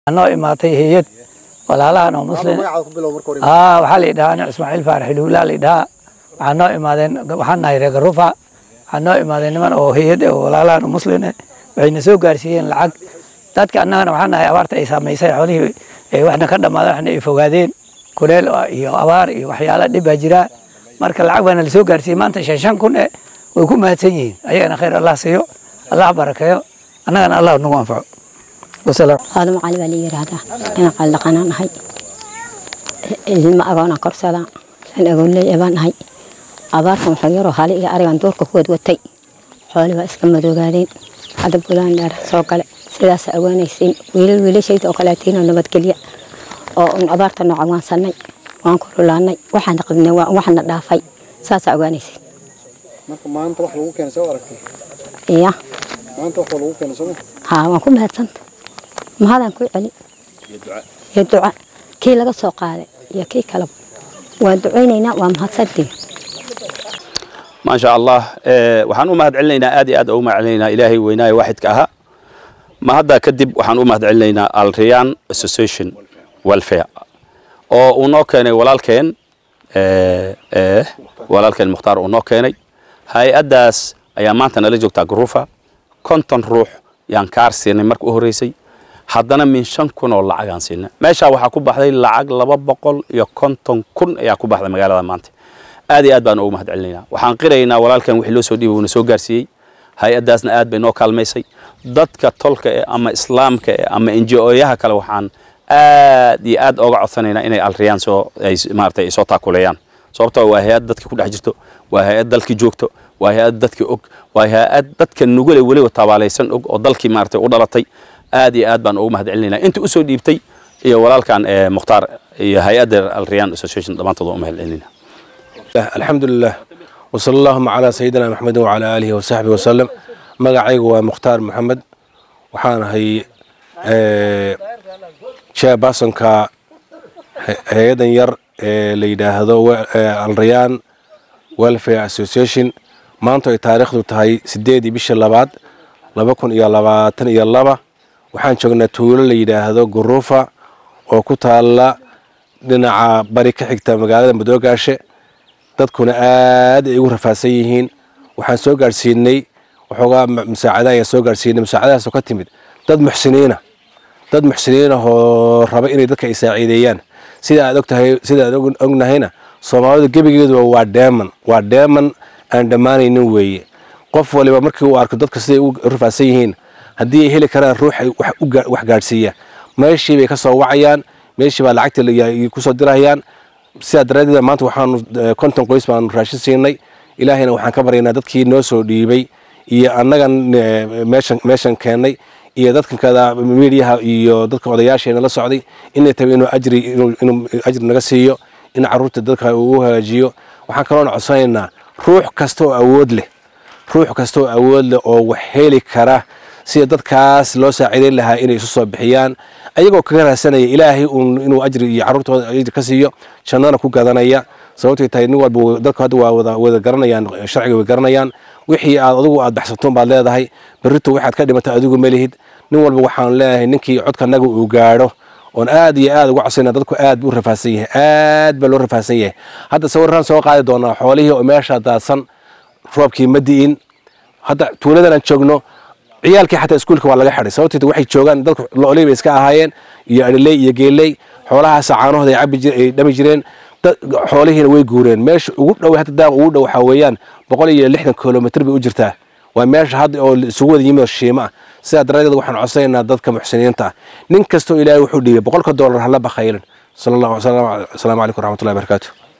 noo imaatay hayad walaalahan oo muslim aa waxaa la idhahaa nin ismaaciil faarax ilhuulaa la idhahaa waxaa noo imaadeen waxaan nahay reer garufa waxaa noo imaadeen niman oo hayad oo walaalahan oo muslim eh waxayna soo gaarsiiyeen lacag dadka annagana waxaan nahay abaarta ay saamaysay xoolihii ay waxna ka dhammaadeen waxna ay fogaadeen kuleel iyo abaar iyo waxyaala dhib baa jira marka lacag baana lasoo gaarsiiyey maanta shan shan kun eh way ku mahadsan yihiin ayagana khayr allah siiyo allah barakeeyo annagana allah nagu anfaco wasalaam aadamo cali baa la yidhaahdaa inaan qaldhaqanaan nahay ilma agoonaan korsadaa an agoonley baan nahay abaartan waxaa yaroo hali iyo arigan duurka ku wadwatay xooli baa iska madoogaadeen hadda bulaan dheer soo gale sidaas awaanaysiin wiilal wiilashayda oo kaleetiinoo nabadgelya oo un abaarta nooca waan sannay waan kululaanay waxaana qabnay waxaana dhaafay saasaa ogaanaysiin marka maanta wax lagu keenay soo aragtay iya maanta wax lagu keenay soo haa waan ku mahadsanta mahadaan ku celi iyo duca kii laga soo qaaday iyo kii kaleba waan ducaynaynaa waa mahadsantiin ما شاء الله waxaan u mahad celinaynaa aad iyo aad ugu mahad celinaynaa ilaahay weynaaye waaxidka ahaa ma hadda kadib waxaan u mahad celinaynaa alriyan association welfare oo uu noo keenay walaalkeen walaalkeen mukhtaar uu noo keenay hay-addaas ayaa maanta nala joogtaa garuufa konton ruux yaan kaar siinay marka u horreysay haddana min shan kun oo lacagaan siinay meeshaa waxaa ku baxday lacag laba boqol iyo konton kun ayaa ku baxday magaalada maanta aad iyo aad baan ugu mahad celinaynaa waxaan qiraynaa walaalkan wixii loo soo dhiibay uuna soo gaarsiiyey hay-addaasna aad bay noo kaalmaysay dadka tolka eh ama islaamka eh ama enji-ooyaha kale waxaan aad iyo aad ooga codsanaynaa inay alriyaan soo ay maaragtay ay soo taakuleeyaan sababtoo waa hay-ad dadka ku dhex jirto waa hay-ad dalkii joogto waa hay-ad dadka og waa hay-ad dadka nugule weliba tabaalaysan og oo dalkii maaragtay u dhalatay aad iyo aad baan ugu mahad celinaynaa inta usoo dhiibtay iyo walaalkan mukhtaar iyo hay-adda alriyan association dhammaantood waan u mahad celinayna الحمد لله وصلى اللهم على سيدنا محمد وعلى آله وصحبه وسلم magacaygu waa mukhtaar maxamed waxaan ahay chairpersonka hay-adan yar ee la yidhaahdo alrayaan welfare association maanta ay taariikhdu tahay sideedii bisha labaad laba kun iyo labaatan iyo laba waxaan joognaa tuulo la yidhaahdo guruufa oo ku taalla dhinaca bari ka xigta magaalada madoogaashe dadkuna aad ay ugu rafaadsan yihiin waxaan soo gaadhsiinay waxoogaa musaacada ayaan soo gaadhsiinay musaacadahaasoo ka timid dad muxsiniina dad muxsiniina oo raba inay dadka ay saaciideeyaan sida aad ogtahay sida aad ognahayna soomaalidu gebigeeduba waa dheeman waa dheeman aan dhammaanaynin weeye qof waliba markii uu arko dadka siday u rafaadsan yihiin haddii ay heli karaan ruux ay wax gaadhsiiya meeshii bay ka soo wacayaan meeshii baa lacagta kusoo dirayaan sidaa daraaddeed maanta waxaanu konton qoys baanu raashin siinay ilaahayna waxaan ka baryaynaa dadkii noo soo dhiibay iyo annagan meeshan meeshan keennay iyo dadkan kada miidiyaha iyo dadka odayaasheena la socday inay tahay inuu ajri inuu ajri naga siiyo in carruurta dadka uu u hagaajiyo waxaan kaloona codsanaynaa ruux kasta oo awood leh ruux kasta oo awood leh oo wax heli kara sida dadkaas loo saaciidayn lahaa inay isu soo bixiyaan ayagoo kaga raadsanaya ilaahay inuu ajri iyo carruurtooda ajri ka siiyo jannana ku gadanaya sababtay tahay nin walba dadku hadda waa wada wada garanayaan sharciga way garanayaan wixii aad adigu aad baxsatoon baad leedahay berrito waxaad ka dhimatay adigu ma lihid nin walba waxaan leeyahay ninkii codkanaga uu gaadho oon aad iyo aad uga codsayna dadku aad buu rafaadsan yahay aad baa loo rafaadsan yahay hadda sawirran soo qaadi doonaa xoolihii oo meesha daadsan roobkii ma di'in hadda tuuladan aan joogno ciyaalkii xataa iskuulka waa laga xidhay sababteed waxay joogaan dadku looley bay iska ahaayeen iyo adhiley iyo geeley xoolahaas caanahooda ay cabi ay dhami jireen xoolihiina way guureen meesha ugu dhow hadda daaq ugu dhow waxaa weeyaan boqol iyo lixdan kilomitr bay u jirtaa waa meesha hadda oo isugu wada yimid oo shiimo ah sidaa daraaddeed waxaan codsanaynaa dadka muxsiniinta ah nin kastoo ilaahay wuxuu dhiibay boqolka doolar hala bakhaylan asalaamu calaykum waraxmatullahi barakaatu